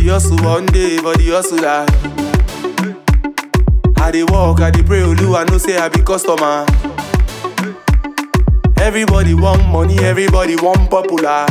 the hustle one day for the hustler. I dey walk, I dey pray, Olu, I know say I be customer. Everybody want money, everybody want popular.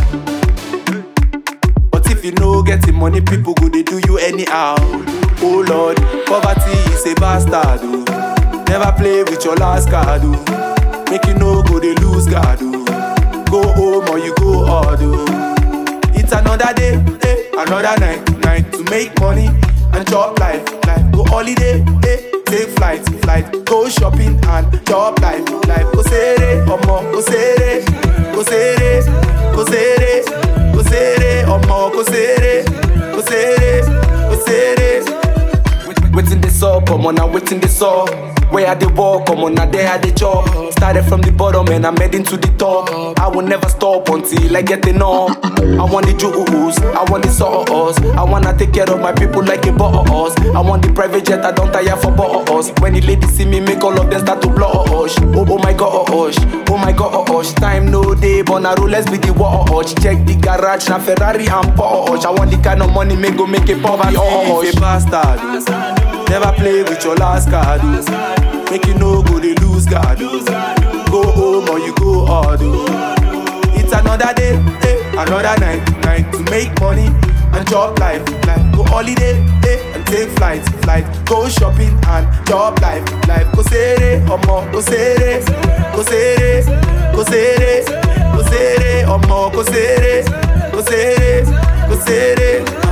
But if you no getting money, people go they do you anyhow. Oh Lord, poverty is a bastard. Oh. Never play with your last card. Oh. Make you no go they lose guard. Oh. Go home or you go hard. Oh. It's another day, eh, another night, night to make money and chop life, life. Go holiday, eh, take flight, flight. Go shopping and chop life, life. Go sere, omo, go sere, go sere, go sere, go sere, omo, go sere, go sere, go sere. Waiting this up, I'm on, I'm waiting this up. Where I dey walk, I'm on, there I dey chop. Started from the bottom and I'm heading to the top. I will never stop until I get enough. I want the jewels, I want the sauce. I wanna take care of my people like a boss. I want the private jet, I don't tire for boss. When the ladies see me, make all of them start to blush. Oh, oh my gosh, oh my gosh. Time no day, but now let's be the watch. Check the garage, na Ferrari and Porsche. I want the kind of money, make go make it poverty. Oh, a bastard. Never play with your last card. oh. Make you no go they lose guard. oh. Go home or you go hard. oh. It's another day, eh, another night, night to make money and chop life, life. Go holiday, eh, and take flight, flight. Go shopping and chop life, life. Go sere, omo, go sere, go sere, go sere, go sere, omo, go sere, go sere, go sere.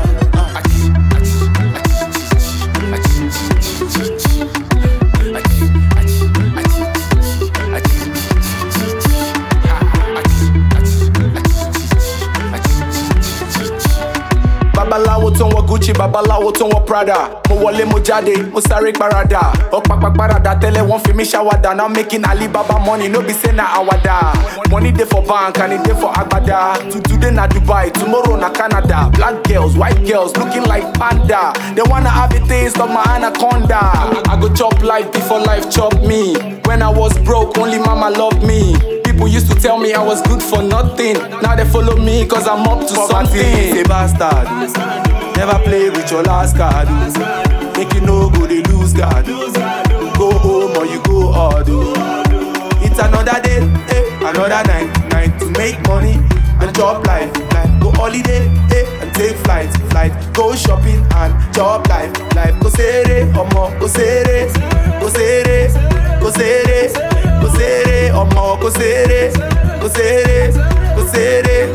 babaláwo tó ń wọ gucci babaláwo tó ń wọ prada mo wọlé mo jáde mo sáré parada ọ̀pápá parada tẹ́lẹ̀ wọ́n fi mí ṣàwádà now making alibaba money no be say na àwàdà money dey for bank and e dey for agbada To- today na dubai tomorrow na canada black girls white girls looking like panda they wanna have a taste of my anaconda i go chop life before life chop me when i was broke only mama loved me. People used to tell me I was good for nothing. Now they follow me cause I'm up to something. Is a bastard. Never play with your last card. oh. Make you no go they lose guard. oh. Go home or you go hard. oh. It's another day, eh, another night, night to make money and chop life, life. Go holiday, eh, and take flight, flight. Go shopping and chop life, life. Go sere, omo, go sere, go sere, go sere, go sere, omo, go sere, go sere, go sere.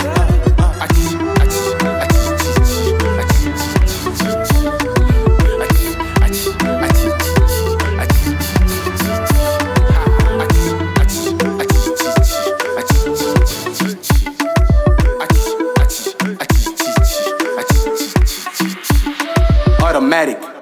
Automatic.